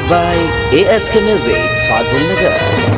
Music by ASK Music, Fazil Nagar.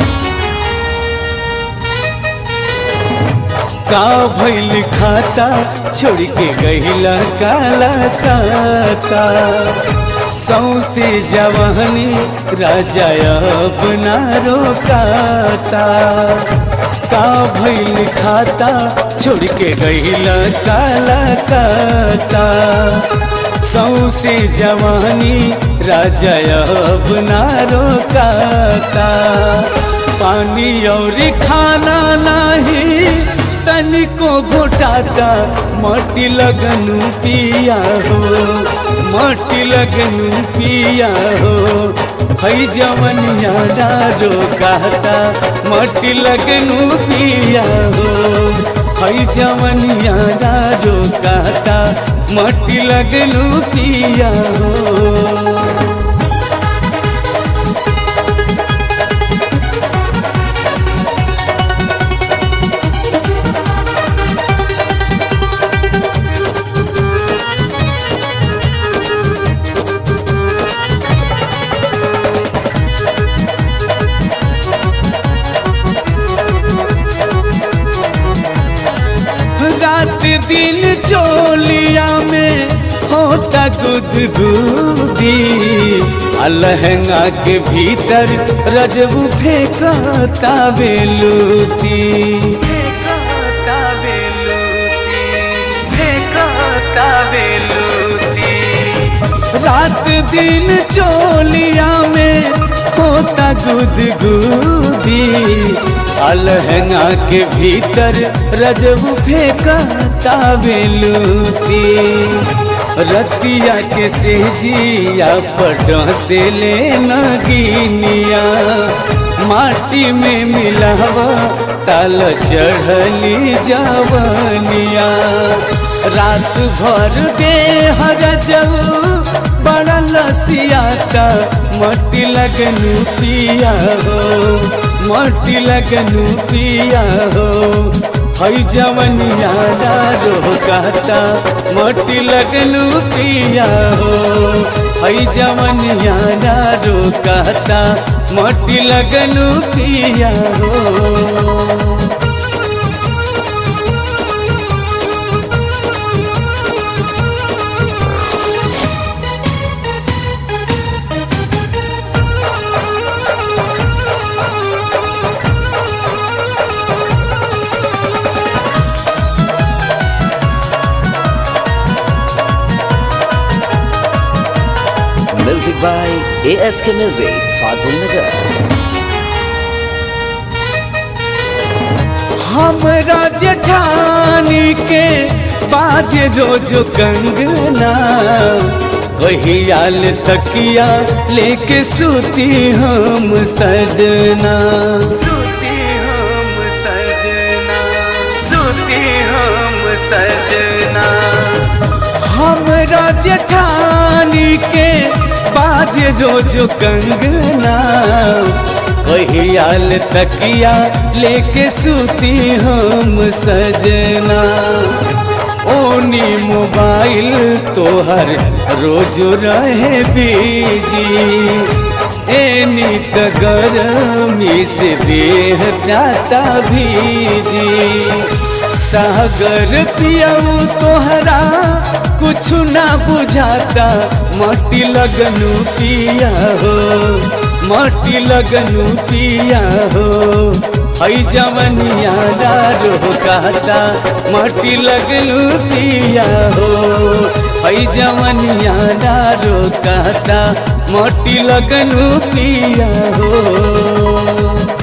का भइल खाता छोड़ के गहिला काला काता सौसे जवानी राजा अब ना रोकाता का भइल खाता छोड़ के गहिला काला काता सौसे जवानी राजा अब ना रोकाता पानी और खाना नहीं तनिको घोटाता मटी लगनु पिया हो मटी लगनु पिया हो हई जवन यारा रोकाता मटी लगनु पिया हो हई जवन यारा रोकाता मटी लगनु पिया हो रात दिन चोलिया में होता गुदगुदी अलहंगा के भीतर रजबू फेंकता बेलूती फेंकता बेलूती फेंकता बेलूती रात दिन चोलिया में होता गुदगुदी अलहंगा के भीतर रजब फेंकता बेलूती रतिया के सेजिया पट से ले नगीनिया माटी में मिलावा ताल चढ़ली जवनिया रात भर दे हर बड़ा लसियाता मटी लगनु पिया हो मटी लगनु पिया हो हई जवनिया रोकाता मटी लगनु पिया हो हई जवनिया रोकाता मटी लगनु पिया हो Music by ASK Music, Fazil Nagar. हमरा जेठानी के बाज रोज कंगना कहियाल तकिया लेके सूती हम सजना सूती हम सजना सूती हम सजना हमरा जेठानी के बाज रोज कंगना कहियाल तकिया लेके सूती हम सजना ओनी मोबाइल तोहर रोज रहे बीजी एनी त गरमी से देह जाता भीजी सागर पियाऊ तोहरा कुछ ना बुझाता मटी लगनु पिया हो मटी लगनु पिया हो हई जवनिया रोकाता मटी लगनु पिया हो हई जवनिया रोकाता मटी लगनु पिया हो